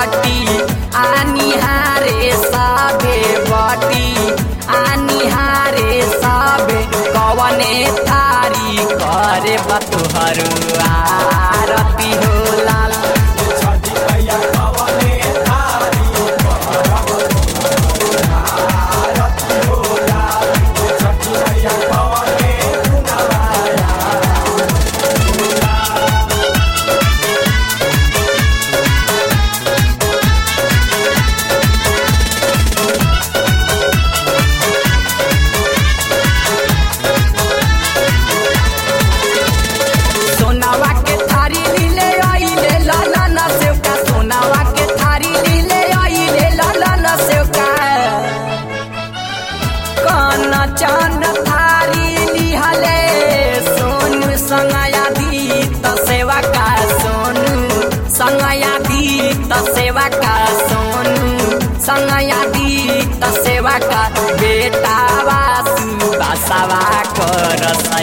बटी आनिहारे सबे बटी आनिहारे सबे कवने थारी करे बतुहर आरती हो लाल सोनावा के थारी लीले आइले लाला ना सेवका सोनावा के थारी लीले आइले लाला ना सेवका कान चांद थारी लिहले सोनू संगया दी त सेवा का सोनू संगया दी त सेवा का सोनू संगया दी त सेवा का बेटा वासु बासावा कर